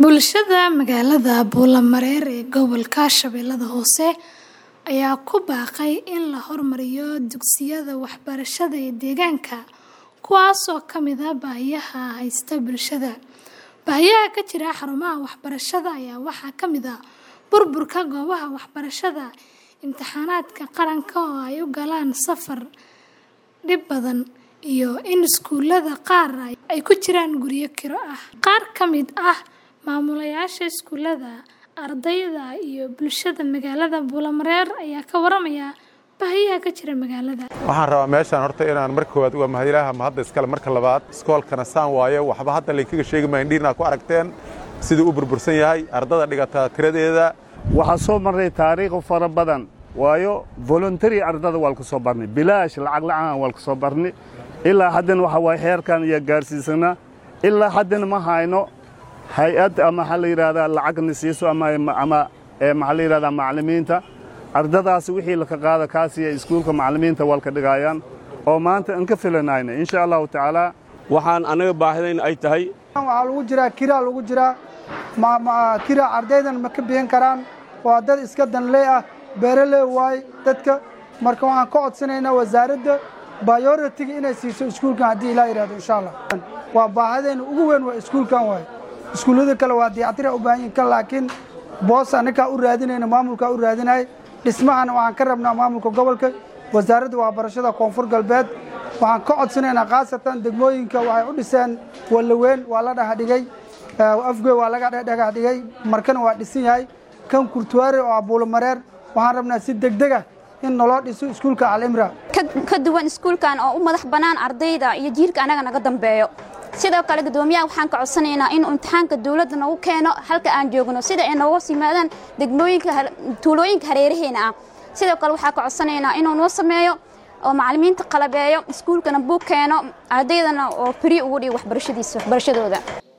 Bulshada magaalada Buulamareer ee gobolka Shabeellaha Hoose ayaa ku baaqay in la horumariyo dugsiyada waxbarashada ee deegaanka, kuwaas oo ka mid ah baahiyaha haysta bulshada. Baahiyaha ka jira xarumaha waxbarashada ayaa waxaa ka mid ah burburka goobaha waxbarashada, imtixaanaadka qaranka oo ay u galaan safar dhib badan, iyo in iskuulada qaar ay ku jiraan guryo kiro ah. Qaar ka mid ah maamulayaasha iskuulada, ardayda, iyo bulshada magaalada Buulamareer ayaa ka waramaya baahiyaha ka jira magaalada. waxaan rabaa meeshaan horta inaan marka koowaad uga mahadilaha mahadda iskale marka labaad iskoolkana saan waaye waxba hadda laynkaga sheegi maayo indhihiina ku aragteen siduu u burbursan yahay ardada dhigata tiradeeda waxaa soo marray taariikh fara badan waayo voluntary ardada waa ku soo barnay bilaash lacag la'aan waa ku soo barnay ilaa haddana waxa waaye heerkan iyo gaarsiisana ilaa haddana ma hayno hay-ad ama waxaa la yidhahdaa lacagna siiso ama ama ee maxaa la yidhahdaa macallimiinta ardadaasi wixii laka qaada kaasiya iskuulka macallimiinta waa ka dhigayaan oo maanta aan ka filanayna insha allahu tacaala waxaan annaga baahidayn ay tahay waxaa lagu jiraa kiraa lagu jiraa kira ardaydan ma ka bixin karaan waa dad iska danley ah beeraley waay dadka marka waxaan ka codsanaynaa wasaaradda bayoritiga inay siiso iskuulkan haddii ilaa yidhahdo insha allah waa baahidayna ugu weyn waa iskuulkan waay iskuullada kale waa dayactira u baahan yihin kan laakiin boos annagaa u raadinayna maamulkaa u raadinaya dhismahana waxaan ka rabnaa maamulka gobolka wasaaradda waxbarashada koonfur galbeed waxaan ka codsanaynaa khaasatan degmooyinka waxay u dhiseen wallaweyn waa la dhagadhigay afgoy waa laga dhagaxdhigay markana waa dhisan yahay kan kurtuwaare oo abuulamareer waxaan rabnaa si degdeg ah in naloo dhiso iskuulka alimra ka duwan iskuulkan oo u madax bannaan ardayda iyo jiilka annaga naga dambeeyo sidoo kale guddoomiyaha waxaan ka codsanaynaa inuu imtixaanka dawladda nagu keeno halka aan joogno sida ay nooga yimaadaan degmooyinka tuulooyinka hareeraheena ah sidoo kale waxaan ka codsanaynaa inuu noo sameeyo oo macallimiinta qalabeeyo iskuulkana buug keeno ardaydana oo firi ugu dhigo waxbarashadiisa waxbarashadooda